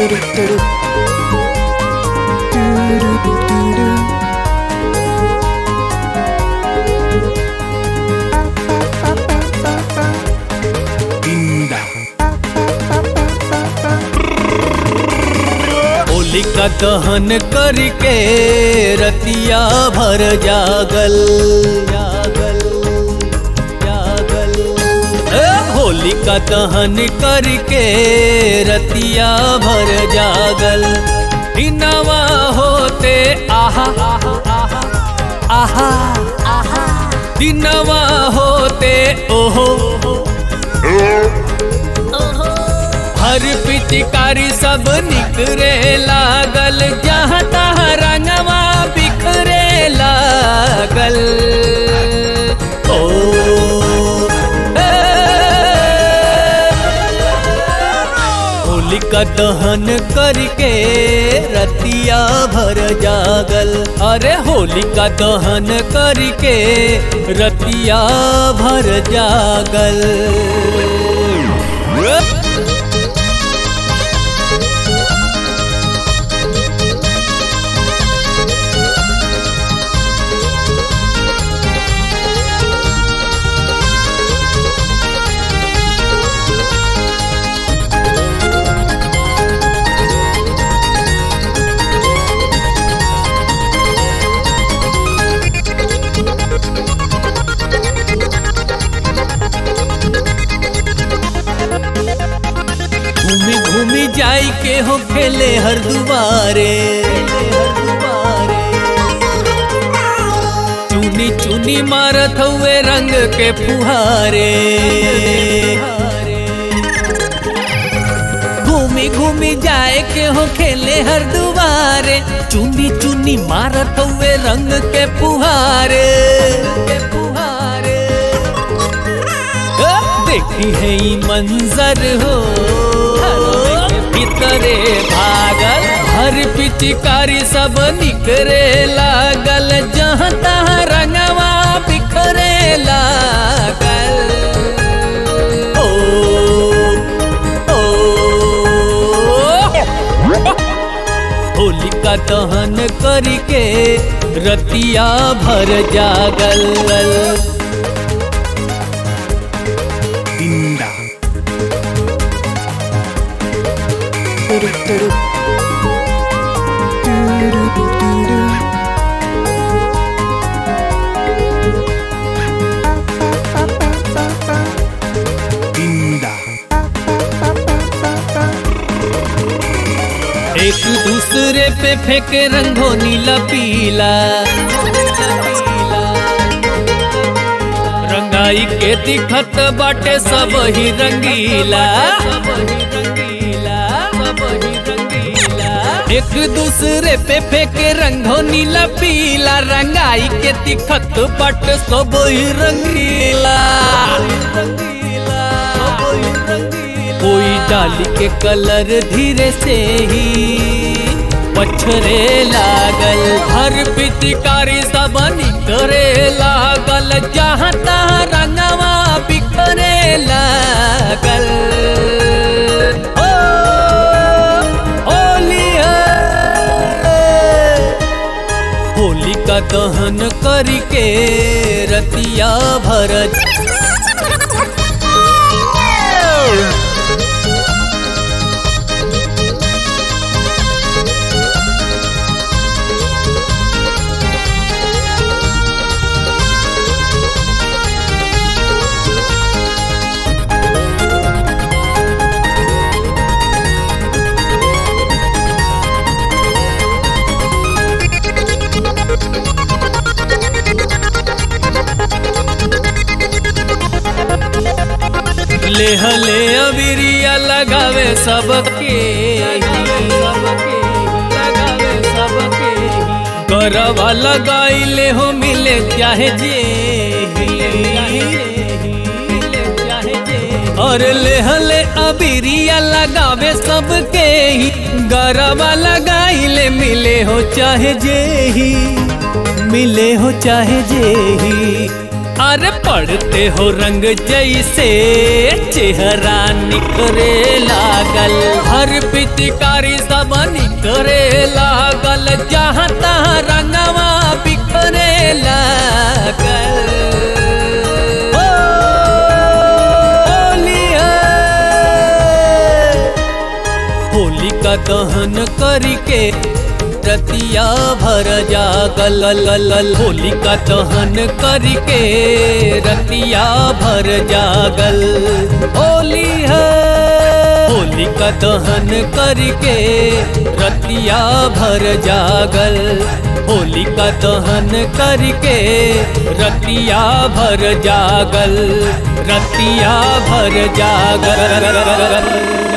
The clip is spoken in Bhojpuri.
होलिका दहन करके रतिया भर जागल जागल जागल ए, होलिका दहन करके रतिया भर जागल दिनवा होते आहा आहा आहा आहा दिनवा होते ओहो हर पिचकारी सब निकरे लागल जहाँ तहाँ रंगवा बिखरे लागल ओ ए, होलिका दहन करके रतिया भर जागल अरे होलिका दहन करके रतिया भर जागल घूमी घूमी जाई के हो खेले हर दुबारे चुनी चुनी मारत हुए रंग के फुहारे घूमी घूमी जाए के हो खेले हर दुबारे चुनी चुनी मारत हुए रंग के फुहारे के फुहारे देखी है ई मंजर हो भीतरे भागल हर पिचकारी सब निकरे लागल जहाँ तहाँ रंगवा बिखरे लागल ओ ओ होलिका दहन करके रतिया भर जागल Dinda. Dinda. एक दूसरे पे फेंके रंगो नीला पीला रंगाई के दिखत बाटे सब ही रंगीला एक दूसरे पे फेंके रंगो नीला पीला रंगाई के दिखत बाटे सब ही रंगीला कोई डाली के कलर धीरे से ही पछरे लागल हर पिचकारी सब निकरे लागल जहाँ तहाँ रंगवा बिखरे लागल ओ, होली है होलिका दहन करके रतिया भर ले हले अबिरिया लगावे सबके लगावे सबके गरबा लगाइले हो मिले चाहे जे और ले हले अबिरिया लगावे सबके ही गरबा लगाइले मिले हो चाहे जे ही मिले हो चाहे जे ही अरे पढ़ते हो रंग जैसे चेहरा निकरे लागल हर पिचकारी सब निकरे लागल जहाँ तहाँ रंगवा बिखरे लागल ओ, होली है। होली का दहन करके रतिया भर जागल लल होली का दहन करके रतिया भर जागल होली है होली का दहन करके रतिया भर जागल होली का दहन करके रतिया भर जागल रतिया भर जागल